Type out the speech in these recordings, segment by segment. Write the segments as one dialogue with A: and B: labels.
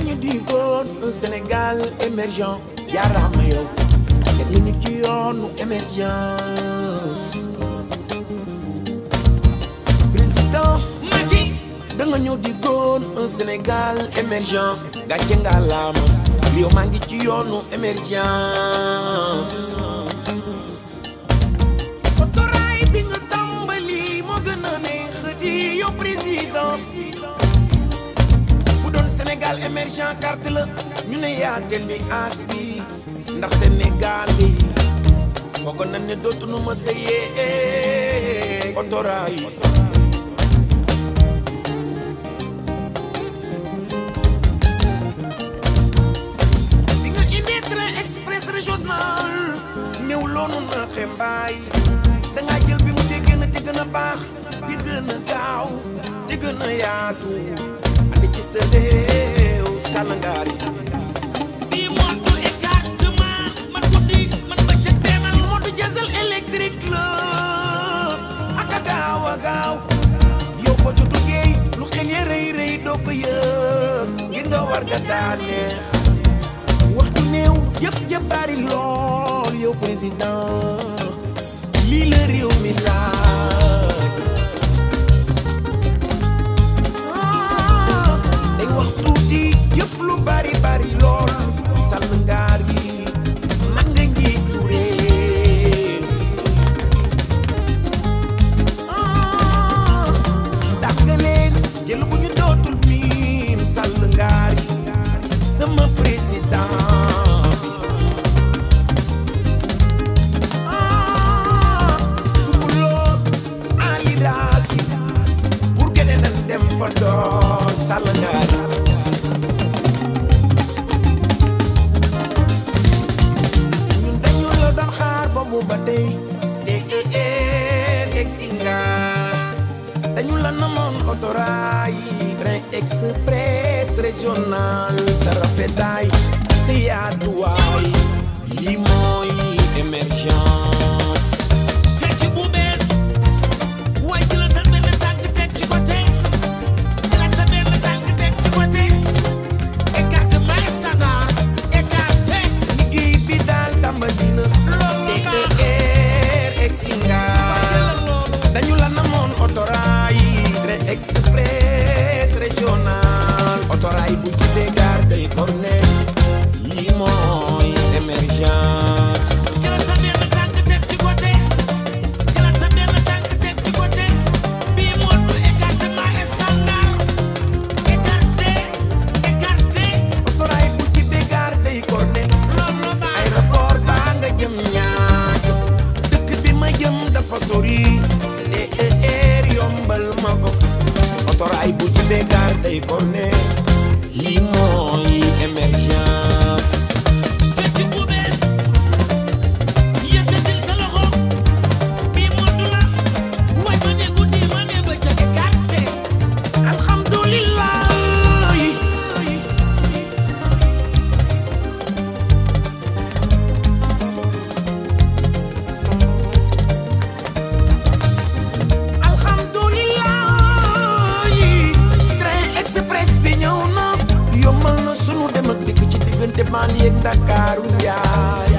A: ñu digoon un Sénégal émergent jaaraama yow teg ñu nit ci yoonu émergence président Macky da nga ñëw digoon un Sénégal émergent gàcce nga laama yow maa ngi ci yoonu émergence otoraay bi nga tàmbali moo gën a neex di yow président bu doon Sénégal émergent carte la ñu ne yaatel bi as bi ndax Sénégal yi foogoon nañ ne dootuñu ma sëyee otoraay bi nga indi train express régional néew loonu na xembaay dangaa jël bi mu te gën a te gën a baax di gën a gaaw di gën a yaatu andi ci sa réew sàllangaari
B: bii montu écartement man guddi man bëccëg demal
A: bi motu diesel électrique la ak a gaaw a gaaw yow ko ci duggee lu xel ya rëy rëy doo ko yëg ngir nga war ga daaneex waxtu néew jëf ja bari lool yow président lii la réew mi laaj day wax tuuti jëf lu bari bari lool sàll ngaar gi man nga njiitu réew dàkkaleen jël bu ñu dootul miin sàll ngaar gi sama président dukuloo Ali Daasi pour gene nan dem ba door sàll ngaar ñun dañu la doon xaar boobu ba tey te egg si nga dañu la namoon autorail train express régional sa rafetaay sa yaatuwaay lii mooy émergence
B: te ci bu bees waaye jëlal sa benn tànk teg ci côté jëlal sa benn tànk teg ci côté écartement standard écarté
A: liggéey bi daal tàmbali na
B: loolu baax
A: TER egg si nga
B: jëlal loolu
A: dañu la namoon autorail train express régional autorail bu jibee gaar day corne lii mooy émergence
B: jëlal sa benn tànk teg ci côté jëlal sa benn tànk teg ci côté bii montu écartement standard écarté écarté
A: autorail bu jibee gaar day corne
B: loolu baax
A: aéroport baa nga jëm ñaajo dëkk bi ma jëm dafa sori TER yombal ma ko autorail bu jibee gaar day corne lii mooy émergence
B: te ci bu bees yëkkatil sa loxo bii montu la waay ma ne guddi ma ne bëccëg écarté
A: alhamdulillah alhamdulillah train express bi ñëw na yombal na sunu dem ak dikk ci diggante Mali ak Ndakaaru yaay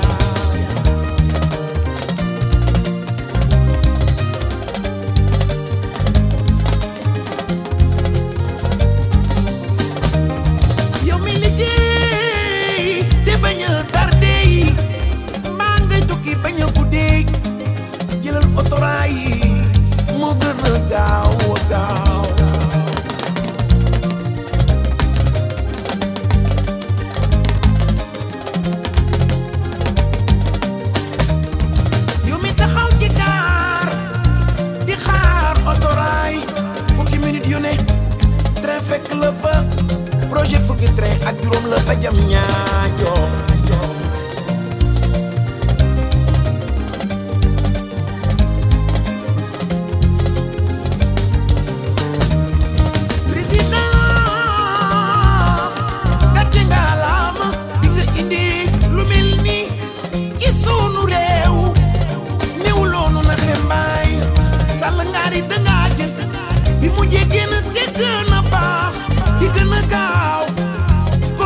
A: yow mi liggéey te bañ a tardé yi mbaa ngay tukki bañ a guddee jëlal autorail yi moo gën a gaaw a gaaw yow mi taxaw ci gaar di xaar autorail fukki minute yu ne train fekk la fa projet fukki train ak juróom la ba jam ñaajo président gàcce nga laama bi nga indi lu mel ni ci sunu réew néew loonu na xembaay sàll ngaari dangaa jël bi mu jegee na te gën a baax di gën a gaaw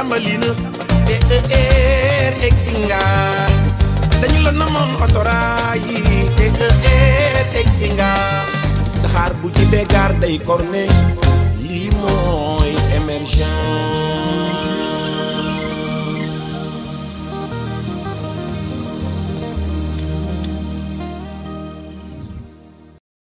A: tàmbali na TER egsi nga dañu la namoon otoraay yi TER egsi nga saxaar bu ci bégaar day korne lii mooy émergence